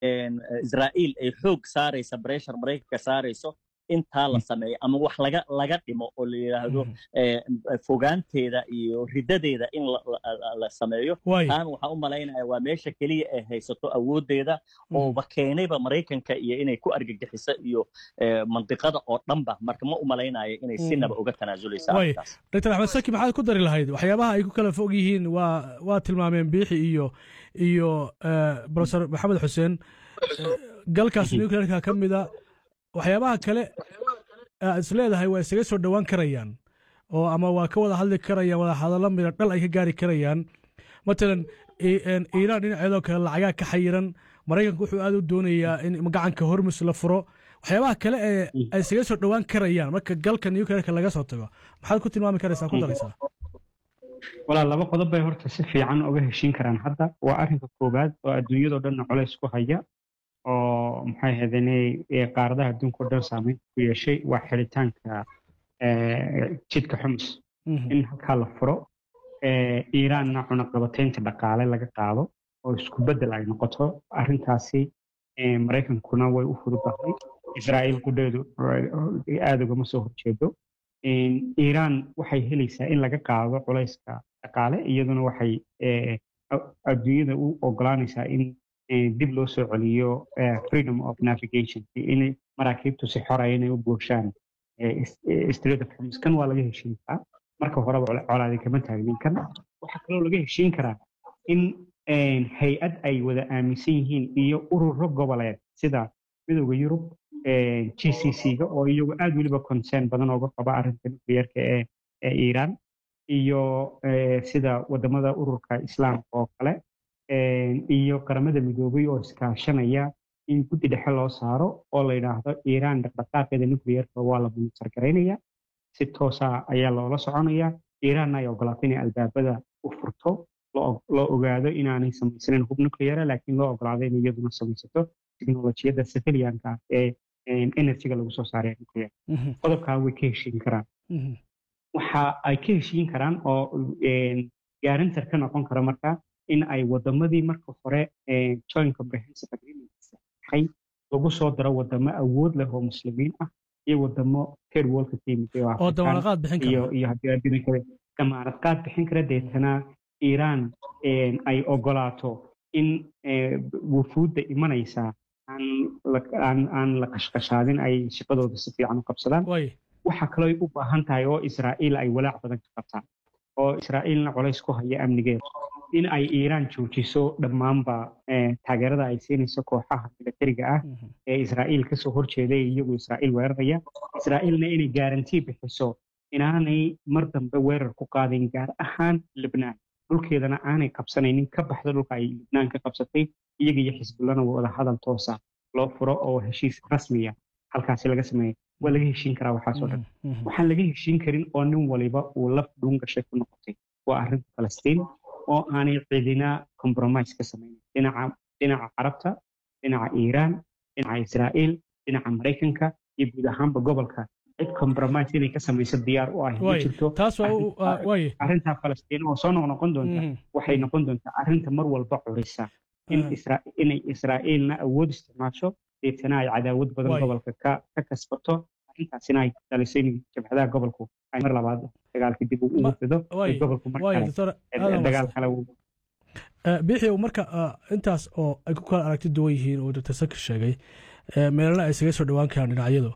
israa'iil ay xoog saaraysa breshar maraykanka saarayso intaa la sameeyo ama wax laga laga dhimo oo la yidhaahdo fogaanteeda iyo riddadeeda in la sameeyo taan waxaan u malaynaya waa meesha keliya ay haysato awooddeeda ooba keenayba maraykanka iyo inay ku argagixiso iyo mandiqada oo dhanba marka ma u malaynayo inay sinaba uga tanaasuleysa doctor axmed saki maxaad ku dari lahayd waxyaabaha ay ku kala fog yihiin waa waa tilmaameen biixi iyo iyo profesor maxamed xuseen galkaas nuclearka ka mida waxyaabaha kale aad is leedahay waa isaga soo dhowaan karayaan oo ama waa ka wada hadli karayaan wada hadallo mida dhal ay ka gaari karayaan matalan iiraan dhinaceedoo kale lacagaa ka xayiran maraykanku wuxuu aad u doonayaa in gacanka hormus la furo waxyaabaha kale ee ay isaga soo dhowaan karayaan marka galka nuclearka laga soo tago maxaad ku tilmaami karaysaa ku daraysaa walaa laba qodob bay horta si fiican uga heshiin karaan hadda waa arrinka koowaad oo adduunyadoo dhanna culays ku haya oo maxay ahaydeenay qaaradaha adduunka o dhan saameyn ku yeeshay waa xiritaanka jidka xumus in halkaa la furo iiraanna cunaqabataynta dhaqaale laga qaado oo isku beddel ay noqoto arrintaasi maraykankuna way u fududahay israa'iil qudheedu aada ugama soo horjeedo iiraan waxay helaysaa in laga qaado culayska dhaqaale iyaduna waxay adduunyada u ogolaanaysaa in dib loo soo celiyo freedom of navigation in maraakiibtu si xoraya inay u booshaan street of hormus kan waa laga heshiin karaa marka horeba colaadi kama taagnin kan waxaa kaloo laga heshiin karaa in hay-ad ay wada aaminsan yihiin iyo ururo goboleed sida midowda yurub g c c ga oo iyagu aad weliba concern badan ooga qaba arrinta nuclearka ee iiraan iyo sida wadamada ururka islaamka oo kale iyo qaramada midoobay oo iskaashanaya in guddi dhexe loo saaro oo la yidhaahdo iiraan dhaqdhaqaaqeeda nuclearka waa la monitor garaynaya si toosa ayaa loola soconaya iiraanna ay ogolaatay inay albaabada u furto loo ogaado inaanay samaysanin hub nucleara laakiin loo ogolaado in iyaduna samaysato teknolojiyadda civilianka ee energyga lagu soo saaraya nuclear qodobkaa way ka heshiin karaan waxa ay ka heshiin karaan oo gaarintar ka noqon kara marka in ay wadamadii marka hore joint comprehensive agreement saxay lagu soo daro wadamo awood leh oo muslimiin ah iyo wadamo third worldka ka yimid oo damaanad bixin iyo iyo haddii adduunka kale damaanad qaad bixin kara deetana iiraan ay ogolaato in wufuudda imanaysa aan la qashqashaadin ay shaqadooda si fiican u qabsadaan waxaa kaloo u baahan tahay oo israa'iil ay walaac badan ka qabtaan oo israa'iilna colays ku haya amnigeeda in ay iiraan joojiso dhammaanba taageerada ay siinayso kooxaha milatariga ah ee israa'iil kasoo horjeeda ee iyagu israa'iil weeraraya israa'iilna inay gaarantii bixiso inaanay mar dambe weerar ku qaadin gaar ahaan libnaan dhulkeedana aanay qabsanaynin ka baxda dhulka ay libnaan ka qabsatay iyaga iyo xisbullana wada hadal toosa loo furo oo heshiis rasmiya halkaasi laga sameeya waa laga heshiin karaa waxaasoo dhan waxaan laga heshiin karin oo nin waliba uu laf dhuun gashay ku noqotay waa arrinta falastiin oo aanay cidina compromise ka samaynin dhinaca dhinaca carabta dhinaca iiraan dhinaca israa'iil dhinaca maraykanka iyo guud ahaanba gobolka cid compromise inay ka samayso diyaar u ah ma jirto arrintaa falastiin oo soo noqnoqon doonta waxay noqon doontaa arrinta mar walba curisa inay israa'iilna awood isticmaasho deetana ay cadaawad badan gobolka ka kasbato arrintaasina ay dhaliso in jabhadaha gobolku ay mar labaad dagaalka dib ugu fido gobolku dagaal kale biixi marka intaas oo ay ku kala aragti duwan yihiin oo dr saki sheegay meelana ay isaga soo dhowaan karaan dhinacyadu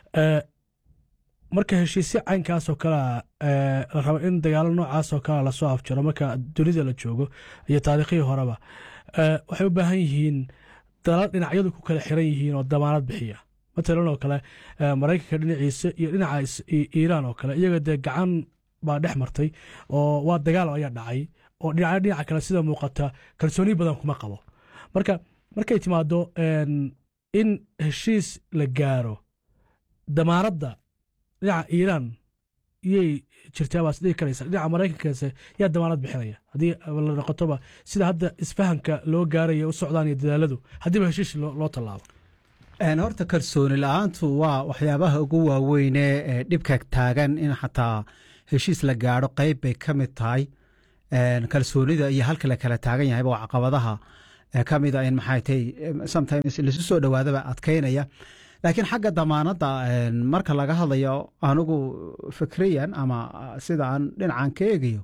marka heshiisyo caynkaasoo kalea la rabo in dagaalo noocaasoo kalea lasoo afjaro marka dunida la joogo iyo taariikhihii horeba waxay u baahan yihiin dalal dhinacyadu ku kala xiran yihiin oo damaanad bixiya matalan oo kale maraykanka dhinaciisa iyo dhinaca iiraan oo kale iyaga dee gacan baa dhex martay oo waa dagaal ayaa dhacay oo dhinaca dhinaca kale sida muuqata kalsooni badan kuma qabo marka markay timaado in heshiis la gaaro damaanadda dhinaca iiraan iyay jirtaa baa sidii karaysa dhinaca maraykankaase yaa damaanad bixinaya haddii la noqotoba sida hadda isfahanka loo gaaraya u socdaan iyo dadaaladu haddiiba heshiis loo tallaabo horta kalsooni la-aantu waa waxyaabaha ugu waaweyne ee dhibka taagan in xataa heshiis la gaadho qeyb bay ka mid tahay kalsoonida iyo halka la kala taagan yahayba waa caqabadaha ka mida in maxay tay sometimes lasu soo dhowaadaba adkaynaya laakiin xagga damaanadda marka laga hadlayo anigu fikriyan ama sida aan dhinacan ka eegayo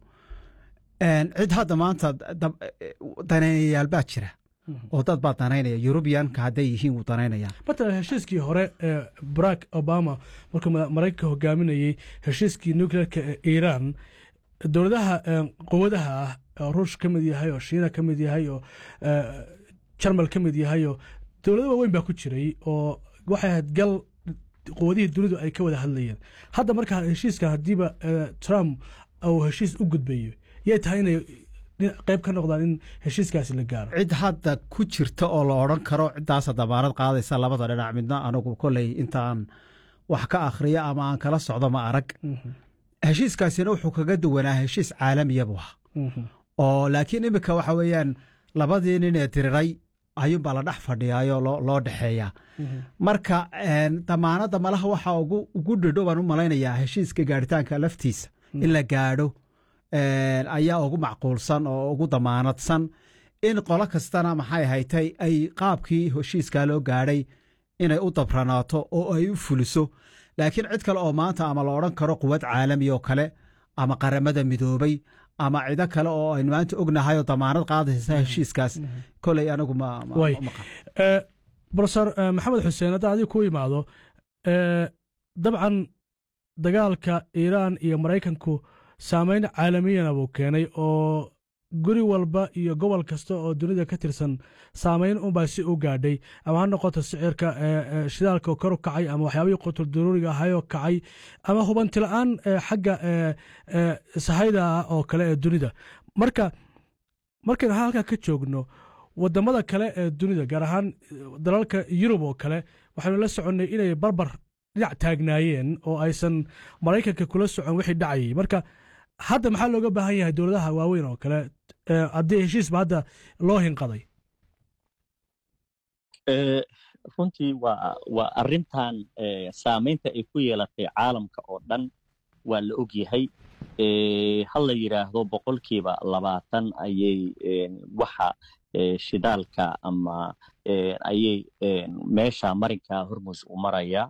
cid hadda maanta danaynayaal baa jira oo dad baa danaynaya yurubiyanka hadday yihiin wuu danaynaya matalan heshiiskii hore ee barack obama markuu maraykanka hogaaminayey heshiiskii nuclearka ee iiraan dowladaha quwadaha ah oo ruush ka mid yahay oo shiina ka mid yahay oo jarmal ka mid yahay oo dowlado waaweyn baa ku jiray oo waxay ahayd gal quwadihii dunidu ay ka wada hadlayeen hadda markaa heshiiska haddiiba trump uu heshiis u gudbayo yay tahay inay qayb ka noqdaan in heshiiskaasi la gaaro cid hadda ku jirta oo la odran karo ciddaasa damaanad qaadaysa labada dhinac midna anigu koley intaan wax ka akhriyo ama aan kala socdo ma arag heshiiskaasina wuxuu kaga duwanaa heshiis caalamiya buu ahaa oo laakiin iminka waxa weeyaan labadii nin ee diriray ayuunbaa la dhex fadhiyaayoo loo dhexeeyaa marka damaanadda malaha waxa ugu dhidho baan u malaynayaa heshiiska gaaritaanka laftiisa in la gaadho ayaa ugu macquulsan oo ugu damaanadsan in qolo kastana maxay haytay ay qaabkii heshiiskaa loo gaadhay inay u dabranaato oo ay u fuliso laakiin cid kale oo maanta ama la odhan karo quwad caalami oo kale ama qaramada midoobay ama cido kale oo aynu maanta ognahay oo damaanad qaadaysa heshiiskaas koley anigu brofesor maxamed xuseen hadda adiga ku imaado dabcan dagaalka iiraan iyo maraykanku saameyn caalamiyana buu keenay oo guri walba iyo gobol kasta oo dunida ka tirsan saameyn unbaa si u gaadhay ama ha noqoto sicirka shidaalka kor u kacay ama waxyaabihii qutul daruuriga ahayoo kacay ama hubantila'aan xagga sahayda oo kale ee dunida marka markaynu halkaa ka joogno wadamada kale ee dunida gaar ahaan dalalka yurub oo kale waxaynu la soconnay inay barbar dhinac taagnaayeen oo aysan maraykanka kula socon wixii dhacayay marka hadda maxaa looga baahan yahay dowladaha waaweyn oo kale haddii heshiisba hadda loo hinqaday runtii waa waa arrintan saamaynta ay ku yeelatay caalamka oo dhan waa la og yahay ha la yidhaahdo boqolkiiba labaatan ayay waxa shidaalka ama ayay meesha marinka hormus u maraya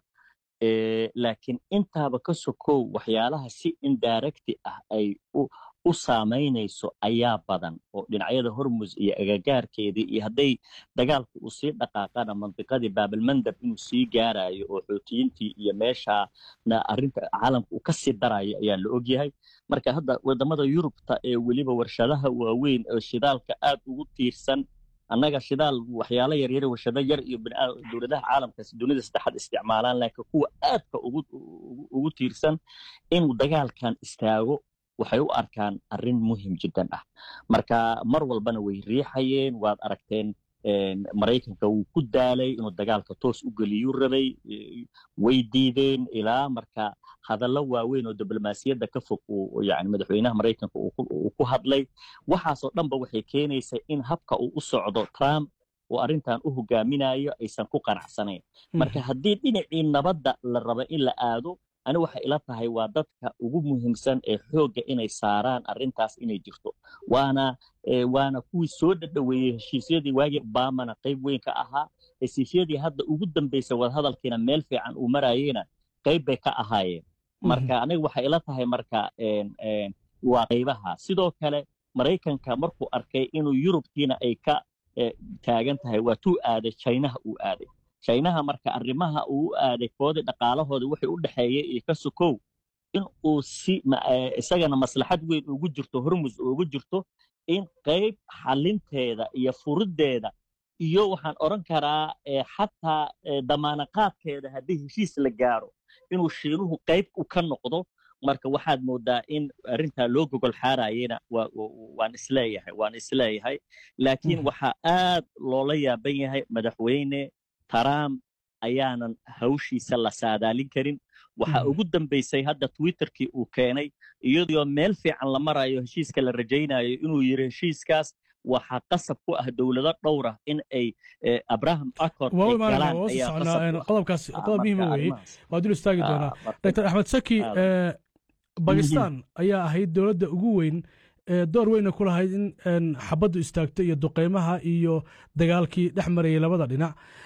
laakiin intaaba ka sokow waxyaalaha si indirecti ah ay u saamaynayso ayaa badan oo dhinacyada hormus iyo agagaarkeedii iyo hadday dagaalku uu sii dhaqaaqana mandiqadii baabalmandab inuu sii gaarayo oo xoutiyiintii iyo meeshaana arrinta caalamka uu ka sii darayo ayaa la ogyahay marka hadda wadamada yurubta ee weliba warshadaha waaweyn oo shidaalka aad ugu tiirsan annaga shidaal waxyaalo yaryar warshado yar iyo dowladaha caalamkaas dunida saddexaad isticmaalaan laakiin kuwa aadka ugu tiirsan inuu dagaalkan istaago waxay u arkaan arrin muhim jiddan ah marka mar walbana way riixayeen waad aragteen maraykanka wuu ku daalay inuu dagaalka toos u geliyuu rabay way diideen ilaa marka hadallo waaweyn oo diblomaasiyadda ka fog yani madaxweynaha maraykanka uu ku hadlay waxaasoo dhanba waxay keenaysaa in habka uu u socdo trump oo arrintan u hogaaminayo aysan ku qanacsanayn marka haddii dhinacii nabadda la rabo in la aado ani waxay ila tahay waa dadka ugu muhiimsan ee xoogga inay saaraan arrintaas inay jirto waana waana kuwii soo dhadhoweeyey heshiisyadii waagii obamana qayb weyn ka ahaa heshiisyadii hadda ugu dambaysay wadahadalkiina meel fiican uu marayeyna qayb bay ka ahaayeen marka aniga waxay ila tahay marka waa qaybaha sidoo kale maraykanka markuu arkay inuu yurubkiina ay ka taagan tahay waa tuu aaday chinaha uu aaday chinaha marka arrimaha uu u aaday koodii dhaqaalahooda wixii u dhexeeyey iyo ka sokow in uu si isagana maslaxad weyn ugu jirto hormus ugu jirto in qayb xalinteeda iyo furiddeeda iyo waxaan odhan karaa xataa damaanaqaadkeeda haddii heshiis la gaaro inuu shiinuhu qayb u ka noqdo marka waxaad moodaa in arrintaa loo gogol xaarayena waan isleeyahay waan isleeyahay laakiin waxaa aad loola yaaban yahay madaxweyne trump ayaanan hawshiisa la saadaalin karin waxaa ugu dambaysay hadda twitterkii uu keenay iyadoo meel fiican la marayo heshiiska la rajaynayo inuu yiri heshiiskaas waxaa qasab ku ah dowlado dhowra in ay abraham accord qodobkaas qodob muhiima weeye waa dul istaagi doonaa dr axmed saki bakistan ayaa ahayd dowladda ugu weyn door weyna ku lahayd in xabaddu istaagto iyo duqeymaha iyo dagaalkii dhex marayay labada dhinac